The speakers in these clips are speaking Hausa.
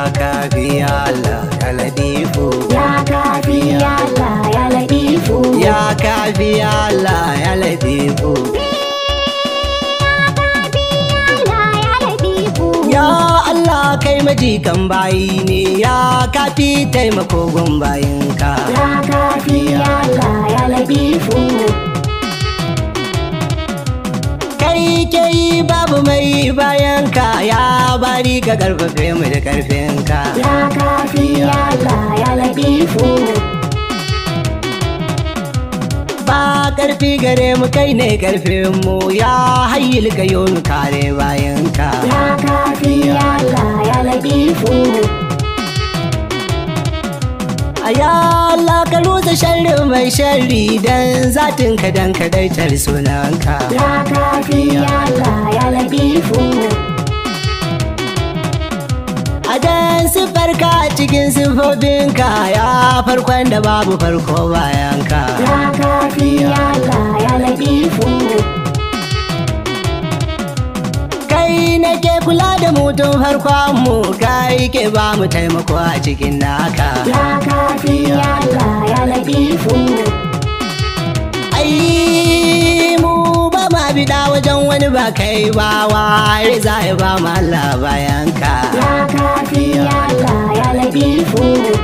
kafi ya Allah ya ladifu ya kafi ya Allah ya ladifu ya kafi ya Allah ya ladifu Allah ya ladifu ya Allah kai majikan bayi ne ya kafi taimako gun bayinka ya kafi ya Allah ya ladifu kai ke yi babu mai bayanka ya bari ka karfafe mu da karfinka ya kafi ya Allah ya ladifu ba karfi gare mu kai ne karfin mu ya hayyul ka yo mu kare bayanka ya kafi ya Allah ya ladifu a ya Allah ka rusa sharri mai sharri dan zatin ka dan kadaitar sunanka ya kafi ya Allah ya ladifu a dan sifarka a cikin sifofinka ya farkon da babu farko bayanka ya kafi ya Allah ya ladifu kai nake kula da mutum farkon mu kai ke ba mu taimako a cikin naka ya kafi ya Allah ya ladifu ai mu ba ma bida wajen wani ba kai ba ware za ya ba mu Allah bayanka ya kafi ya Allah ya ladifu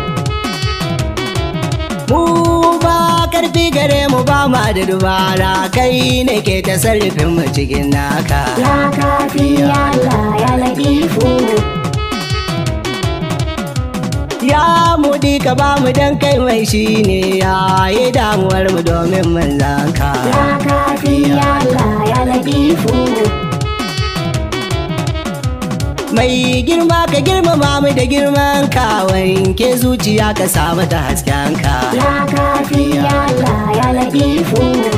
mu ba karfi gare mu ba ma da dubara kai ne ke ta sarrafin mu cikin naka ya kafi ya Allah ya ladifu ya mudi ka ba mu dan kai mai shi ne ya yi damuwar mu domin manzanka ya kafi ya Allah ya ladifu mai girma ka girmama mu da girman ka wanke zuciya ka samu ta hasken ka ya kafi ya Allah ya ladifu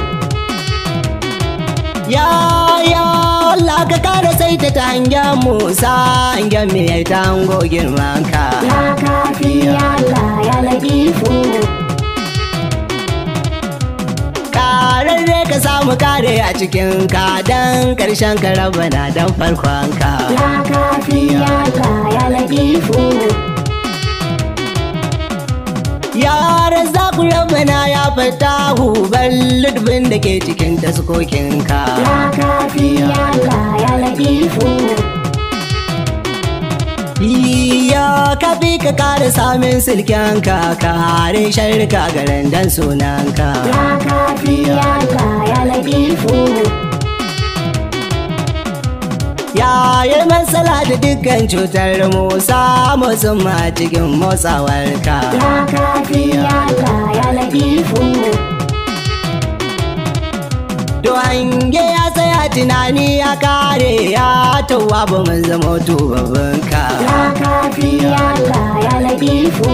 ya ya Allah ka kara saita ta hangen mu sa hangen mu ya tango girman ka ya kafi ya Allah ya ladifu kararre ka samu kare a cikin ka dan karshen ka rabana dan farkon ka ya kafi ya Allah ya ladifu ya razzaku rabana ya fatahu balludbin da ke cikin taskokin ka ya kafi ya Allah ya ladifu ya kafi ka kare samun silken ka kare sharka garin dan sunan ka ya kafi ya Allah ya ladifu ya yi matsala da dukkan cutar mu samu suma cikin motsawar ka ya kafi ya Allah ya ladifu To hange ya tsaya tunani ya kare ya tawa ba mun zama tubabin ka ya kafi ya Allah ya ladifu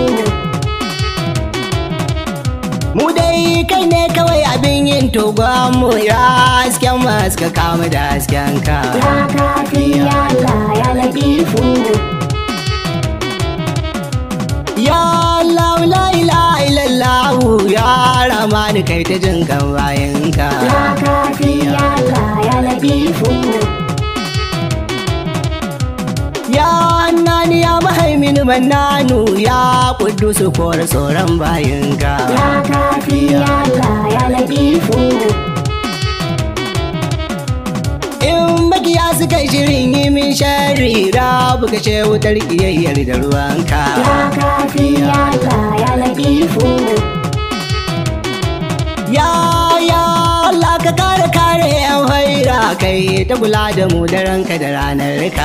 Mu dai kai ne kawai abin yin togon mu ya hasken mu haska kama da hasken ka ya kafi ya Allah ya ladifu Ya Allah la ilaha illallah ya ramani kai ta jin kan bayan ka ya kafi ya Allah ya ladifu Ya annani ya mahaimin mannanu ya kudusu kore tsoron bayan ka ya kafi ya Allah ya ladifu In makiya suka yi shirin yi min shari rabu ka ce wutar kiyayyar da ruwanka. ya kafi ya Allah ya ladifu Ya ya Allah ka kare kare yan haira kai ta kula da mu da ranka da ranar ka.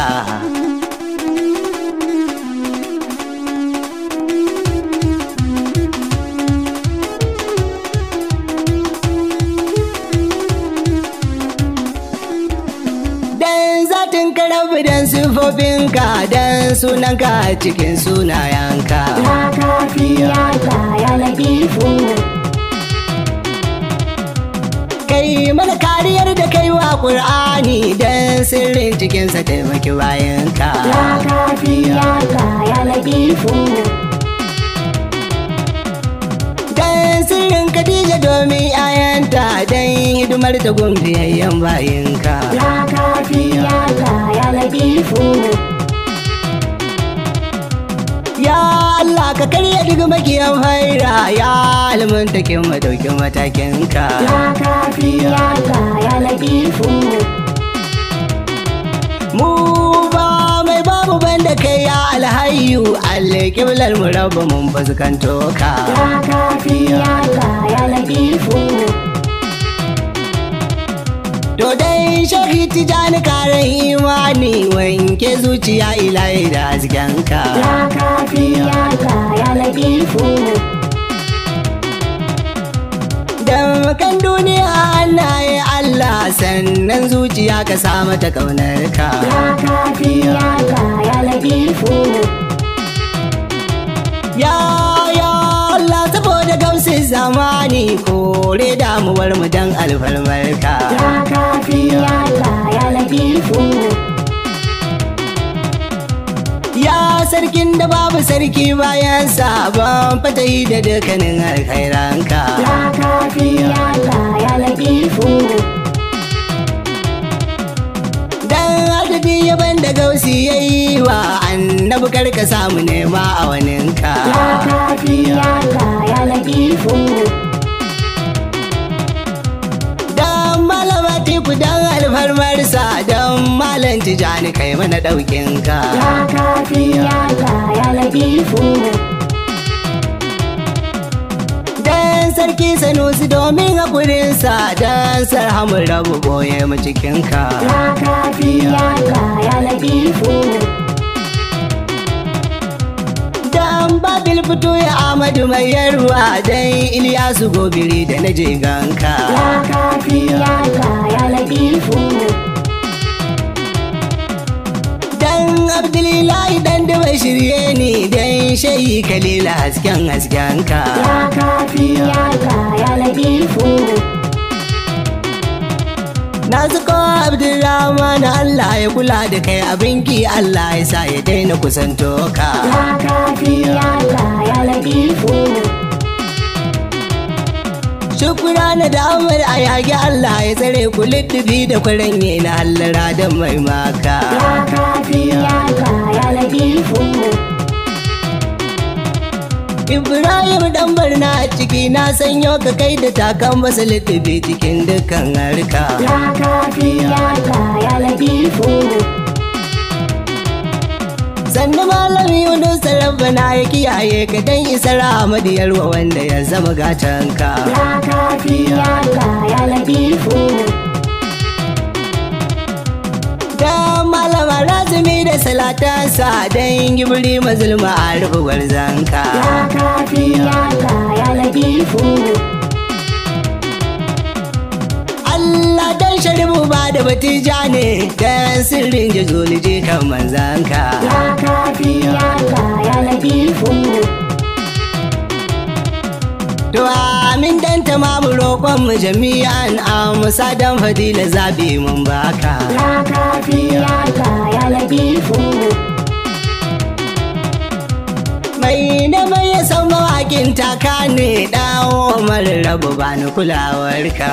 Dan zatin ka rabu dan sifofinka dan sunanka cikin sunayenka. ya kafi ya Allah ya ladifu kai mana kariyar da kai wa ƙur'ani don sirrin cikinsa taimaki bayanka ya kafi ya Allah ya ladifu don sirrin Khadija domin ayanta don hidimar ta gumbiyayyen bayinka ya kafi ya Allah ya ladifu Ya Allah ka karya duk makiyan faira ya alimin takin madaukin matakinka. Ya kafi ya Allah ya latifu Mu ba mai babu banda kai ya alhayu alƙiblar mu rabu mun fuskanto ka. Ya kafi ya Allah ya latifu To dai shahi tijani karen imani wanke zuciya ilahi da haskenka. Ya kafi ya Allah ya latifu Dan kan duniya Allah ya Allah sannan zuciya ka sa mata kaunar ka. Ya kafi ya Allah ya latifu Ya ya Allah saboda gamsin zamani kore damuwar mu dan alfarmar ka. Ya kafi ya Allah ya latifu Ya sarkin da babu sarki bayan sabon fatahi da dukkanin alkhairanka. Ya kafi ya Allah ya latifu Dan adadi yaban da gausi ya yi wa annabi karka samu nema a waninka. Ya kafi ya Allah ya latifu Dan malama teku dan alfarmarsa dan malam tijani kai mana ɗaukinka. Ya kafi ya Allah ya latifu Dan sarki sanusi domin haƙurinsa dan sarhamun rabu boye mu cikinka. Ya kafi ya Allah ya latifu Dan babil fito ya Amadu mai yarwa dan Iliyasu gobiri da na jiganka. Ya kafi ya Allah ya latifu Dan Abdulilahi dan da bai shirye ni dan shayi kalila hasken haskenka. Ya kafi ya Allah ya latifu Na zuko Abdulrahman Allah ya kula da kai abinki Allah ya sa ya daina kusanto ka. Ya kafi ya Allah ya latifu Shukura na da Amar a yage Allah ya tsare ku liddibi da kwaranye na hallara da mai maka. Ya kafi ya Allah ya latifu Ibrahim dan barna a ciki na sanyo ka kai da takan basa liddibi cikin dukkan harka. Ya kafi ya Allah ya latifu Sannu malami Yunus Rabbana ya kiyaye ka dan isar Ahmadu Yarwa wanda ya zama gatanka. Ya kafi ya Allah ya latifu Da malama razumi da salatansa dan gibiri mazulma a rufe gwarzanka. Ya kafi ya Allah ya latifu Allah dan sharibu ba da batija ne dan sirrin jazoliji kan manzanka. Ya kafi ya Allah ya latifu To amin dan tamamu roƙon mu jami'an amsa dan fadila zabi mun baka. Ya kafi ya Allah ya latifu Mai na mai ya san mawaƙin taka ne ɗawo mara rabu ba ni kulawarka.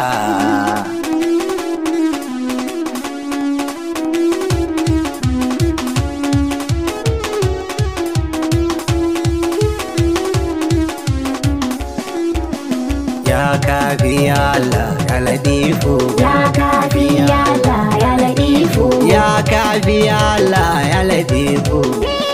Ya kafi ya Allah ya ladifu. Ya kafi ya Allah ya latifu Ya kafi ya Allah ya ladifu.